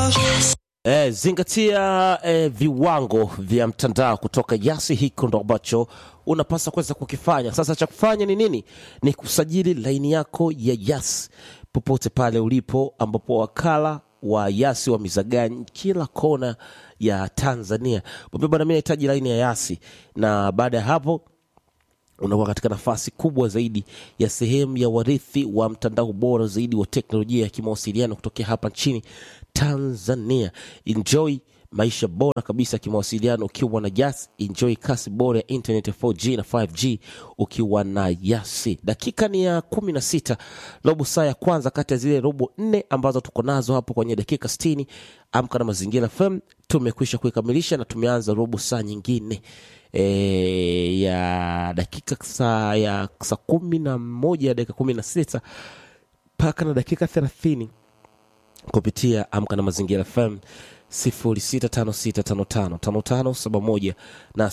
Eh, zingatia eh, viwango vya mtandao kutoka Yasi. Hiko ndo ambacho unapaswa kuweza kukifanya sasa. Cha kufanya ni nini? Ni kusajili laini yako ya Yasi popote pale ulipo, ambapo wakala wa Yasi wamezaganya kila kona ya Tanzania. Mwambie bwana, mimi nahitaji laini ya Yasi, na baada ya hapo unakuwa katika nafasi kubwa zaidi ya sehemu ya warithi wa mtandao bora zaidi wa teknolojia ya kimawasiliano kutokea hapa nchini Tanzania. Enjoy maisha bora kabisa ya kimawasiliano ukiwa na Yas. Enjoy kasi bora ya internet ya 4G na 5G ukiwa na Yasi. Dakika ni ya kumi na sita, robo saa ya kwanza kati ya zile robo nne ambazo tuko nazo hapo kwenye dakika 60. Amka na Mazingira FM tumekwisha kuikamilisha na tumeanza robo saa nyingine e, ya dakika saa ya saa kumi na moja dakika kumi na sita mpaka na dakika thelathini kupitia Amka na Mazingira FM 0656555571 na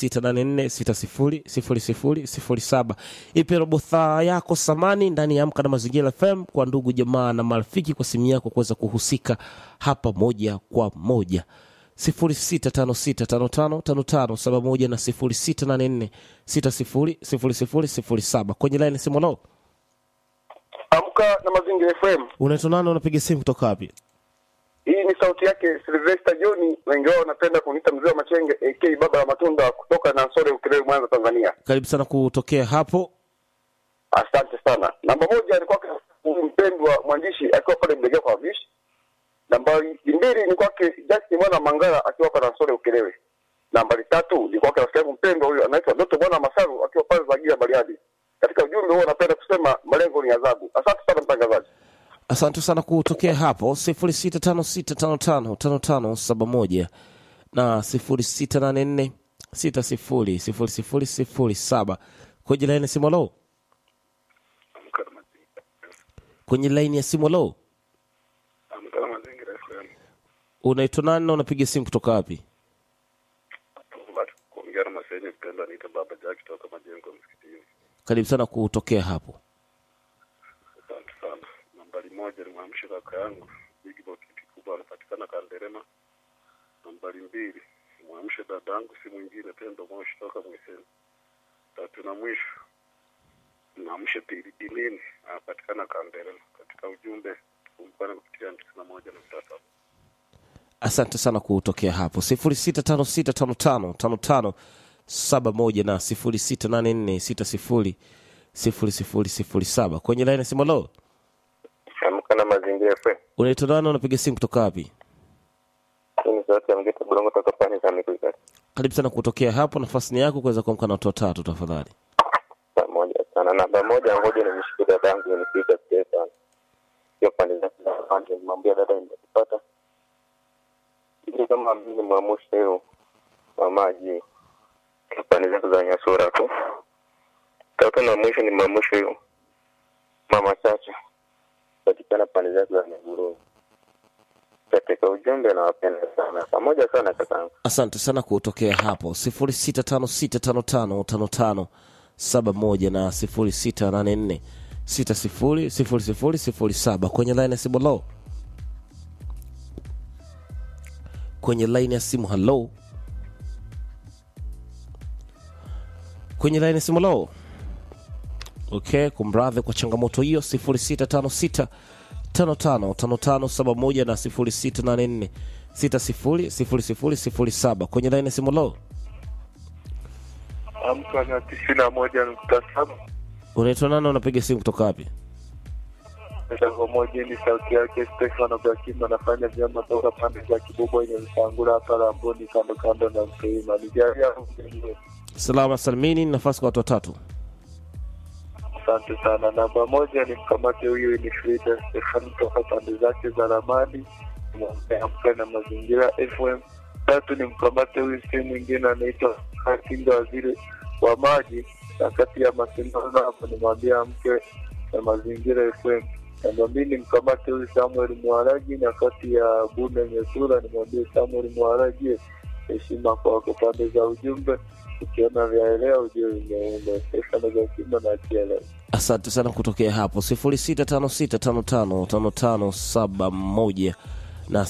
0684600007. Ipe robo saa yako samani ndani ya Amka na Mazingira FM kwa ndugu jamaa na marafiki, kwa simu yako kuweza kuhusika hapa moja kwa moja 0656555571 na 0684600007 kwenye laini simu. Nao Amka na Mazingira FM. unaitwa nani? Unapiga simu kutoka wapi? Hii ni sauti yake Sylvester John, wengi wao wanapenda kuniita mzee wa Machenge AK baba ya matunda kutoka Nansore Ukerewe, Mwanza, Tanzania. Karibu sana kutokea hapo. Asante sana. Namba moja ni kwake huyu mpendwa mwandishi akiwa pale Mlegea kwa Vishi. Nambari mbili ni kwake Justin Mwana Mangala akiwa hapa Nansore Ukerewe. Nambari tatu ni kwake rafiki yangu mpendwa huyu anaitwa Doto Bwana Masaru akiwa pale Zagia Bariadi. Katika ujumbe huo napenda kusema malengo ni adhabu. Asante sana mtangazaji. Asante sana kutokea hapo sifuri sita tano sita tano tano tano tano saba moja na sifuri sita nane nne sita sifuri sifuri sifuri sifuri saba kwenye laini ya simu. Lo, kwenye laini ya simu. Lo, Amka na Mazingira FM. unaitwa nani na unapiga simu kutoka wapi? Bado kuongea na masenye mpendwa, niita Baba Jack kutoka majengo msikitini. Karibu sana kutokea hapo. Asante sana. Nambari moja ni mwamshe kaka yangu Big Boy kiti kubwa anapatikana Kanderema. Nambari mbili ni mwamshe dada yangu si mwingine Pendo Moshi toka Mwiseni. Tatu na mwisho mwamshe Pili Dinini anapatikana Kanderema. Katika ujumbe tukumbukane kupitia tisini na moja nukta saba. Asante sana kutokea hapo sifuri sita tano sita tano tano tano tano saba moja na sifuri sita nane nne sita sifuri sifuri sifuri sifuri saba kwenye laini ya simu. Lo, Amka na Mazingira FM. unaitwa nani na unapiga simu kutoka wapi? Hii ni sauti ya mgeta Bulongo toka pande za Mikuikati. karibu sana kutokea hapo nafasi ni yako kuweza kuamka na watu watatu tafadhali Pamoja sana. Namba moja, ngoja nimshukuru dada yangu nipiga pia sana. Sio pande zake za pande, nimwambia dada nimekupata. Ili kama mimi mwamusha hiyo mamaji pande zake za Nyasura tu. Tatu na mwisho ni mwamusha hiyo mama Chacha patikana pande zake za Nyaguru. Katika ujumbe nawapenda sana. Pamoja sana kakangu. asante sana kutokea hapo sifuri sita tano sita tano tano tano tano saba moja na sifuri sita nane nne sita sifuri sifuri sifuri sifuri saba kwenye laini ya simu halo kwenye laini ya simu halo kwenye laini ya simu halo okay kumradhi kwa changamoto hiyo 0656 55 55 71 na 0684 60 0007 kwenye laini ya simu lo Amka na tisini na moja nukta saba. unaitwa nani unapiga simu kutoka wapi Mchango moja ni sauti yake Stefano Gakim anafanya vyema toka pande za Kibubo yenye Msangula hapa Ramboni, kando kando na Mteima. Nijalia mwenyewe. salama salimini nafasi kwa watu watatu Asante sana. Namba moja ni mkamate huyu ni Frida Stefano toka pande zake za Ramani, amka na mazingira FM. Tatu ni mkamate huyu si mwingine anaitwa Katinga, waziri wa maji, na kati ya mashindano hapo nimwambia mke na mazingira FM. Namba mbili mkamate huyu Samuel Mwaraji, na kati ya Bune Nyesura nimwambie Samuel Mwaraji, heshima kwako. Pande za ujumbe ukiona vyaelea ujue vimeenda. Stefano Gakima na TLS. asante sana kutokea hapo 0656555571 na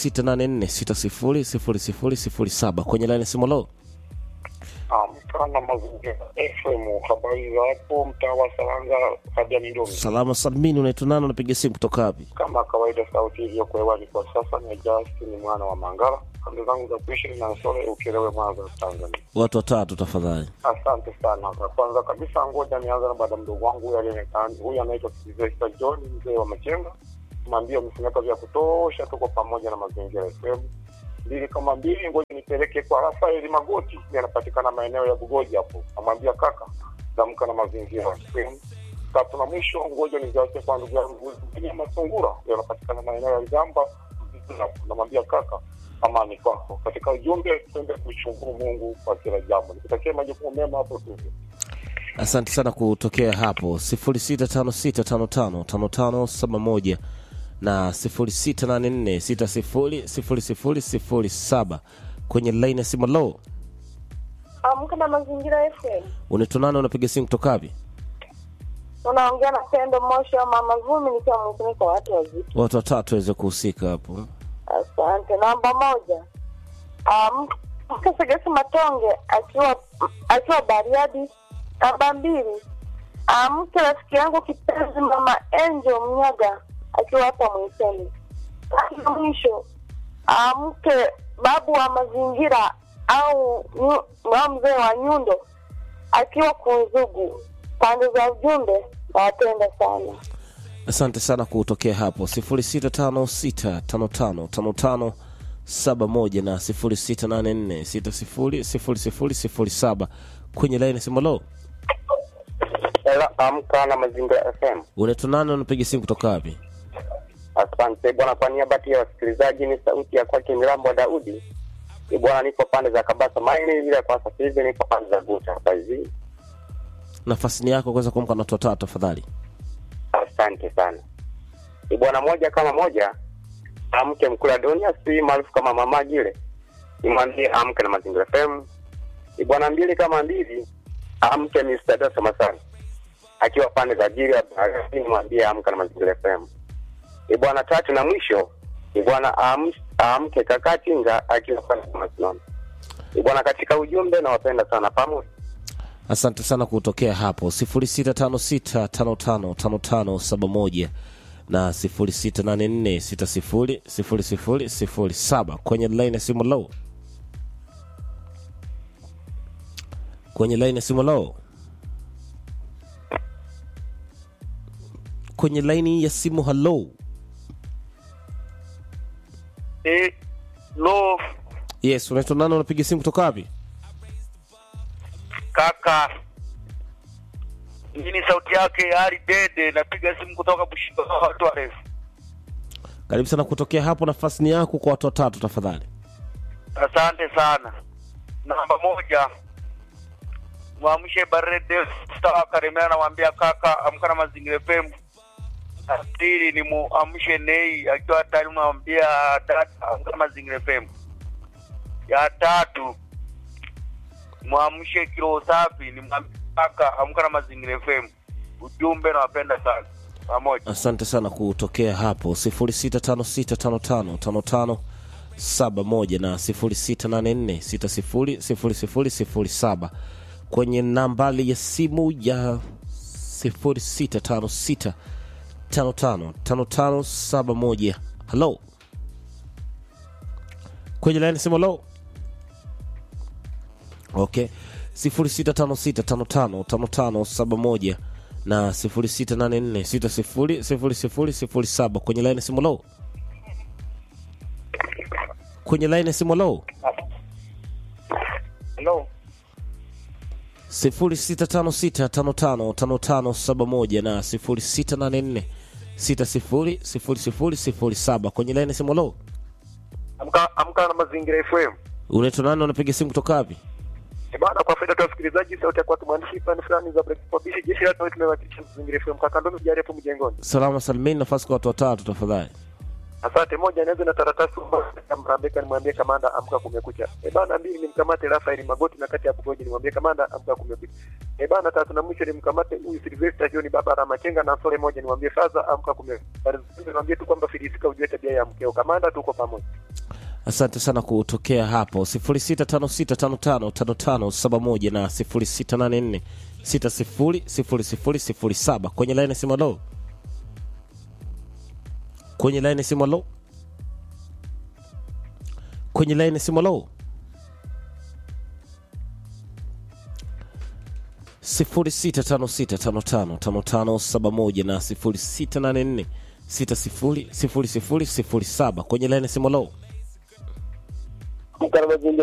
0684600007 kwenye laini ya simu lo Mkana mazingira FM, habari za hapo mtaa wa Saranga Kajani Ndomi. salama salmini unaitwa nani unapiga simu kutoka wapi Kama kawaida, sauti iliyoko hewani kwa sasa ni Justin mwana wa Mangala. Kambi zangu za kuishi na Sole Ukelewe, Mwanza, Tanzania. watu watatu tafadhali Asante sana. Kwa kwanza kabisa, ngoja nianze na baada mdogo wangu huyu aliyeonekana, huyu anaitwa Sylvester John, mzee wa Machenga. Mwambie msimeka vya kutosha, tuko pamoja na mazingira FM mbili kama mbili. Ngoja nipeleke kwa Rafaeli Magoti, yeye anapatikana maeneo ya Bugoji hapo. Namwambia kaka, zamka na mazingira FM. Tatu na mwisho, ngoja niziache kwa ndugu yangu ya Masungura, yeye anapatikana maeneo ya Ligamba. Namwambia kaka, amani kwako. Katika ujumbe, twende kushukuru Mungu kwa kila jambo. Nikutakia majukumu mema hapo tu. asante sana kutokea hapo 0656555571 na 0684600007 kwenye laini ya simu lo Amka na Mazingira FM. unaitwa nani unapiga simu kutoka wapi Unaongea na Pendo Moshi wa Mama Vumi nikiwa mkuni kwa watu wazito. watu watatu waweze kuhusika hapo Asante. Namba moja. Um, mke Segesi Matonge akiwa akiwa Bariadi. Namba mbili. Amke rafiki yangu kipenzi Mama Angel Mnyaga akiwa hapa Mwiseni. Tatu na mwisho. Amke babu wa mazingira au nyu- au mzee wa Nyundo akiwa Kunzugu. Pande za ujumbe nawapenda sana. asante sana kutokea hapo 0656555571 na 0684600007 kwenye laini ya simu lo Ela, amka na mazingira FM. unaitwa nani unapiga simu kutoka wapi Asante bwana, kwa niaba ya wasikilizaji, ni sauti ya kwake Milambo wa Daudi. Ni bwana, nipo pande za Kabasa Maini, vile kwa sasa hivi nipo pande za Guta hapa hivi. nafasi ni yako kuweza kuamka na watu watatu tafadhali Asante sana. Ni bwana, moja kama moja, amke mkula dunia, si maarufu kama mama Gile, nimwambie amke na mazingira FM. Ni bwana, mbili kama mbili, amke Mr. Dosa Masani akiwa pande za jiri ya Bahari, nimwambie amka na mazingira FM. Ni bwana, tatu na mwisho, ni bwana am- amke kaka Tinga akiwa pande za Masinoni. Ni bwana, katika ujumbe nawapenda sana pamoja. asante sana kutokea hapo 0656555571 na 0684600007 kwenye line ya simu low kwenye line ya simu low kwenye laini ya simu halo Eh, lo yes unaitwa nani unapiga simu kutoka wapi kaka, hii ni sauti yake Ali Dede, napiga simu kutoka Bushindo watu warefu. karibu sana kutokea hapo nafasi ni yako kwa watu watatu tafadhali Asante sana. Namba moja, mwamshe Barede Star Karemera, namwambia kaka, amka na mazingira FM. Na pili ni muamshe Nei akiwa tayari, namwambia dada, amka na mazingira FM. Ya tatu mwamshe Kilo Safi, ni mwambie kaka, amka na mazingira FM. Ujumbe nawapenda sana, pamoja. asante sana kutokea hapo 0656555571 na 0684600007 kwenye nambali ya simu ya 0656555571 halo kwenye laini simu halo okay 0656555571 na 0684600007 kwenye line simu low kwenye line simu low Hello. 0656555571 na 0684600007 kwenye line simu low Amka, amka na mazingira FM. unaitwa nani unapiga simu kutoka wapi Eh, Bana, kwa faida tu ya wasikilizaji, sauti ya kwatu mwandishi fani fulani za breakfast jeshi la tumewakilisha mazingira FM kaka ndo mjari hapo mjengoni. salama salimini nafasi kwa watu watatu tafadhali Asante. Moja, nianze na taratasi Mrambeka, nimwambie kamanda amka kumekucha. E bana, mbili nimkamate Rafael Magoti na kati ya Bugoji, nimwambie kamanda amka kumekucha. E bana, tatu na mwisho nimkamate huyu Silvester John baba Ramachenga na Sole moja, nimwambie faza amka kumekucha. Nimwambie tu kwamba filisika ujue tabia ya mkeo. Kamanda, tuko pamoja. asante sana kutokea hapo 0656555571 na 0684600007 kwenye laini simu lo kwenye laini simu lo kwenye laini simu lo 0656555571 na 0684600007 kwenye laini simu lo Mkana mazingira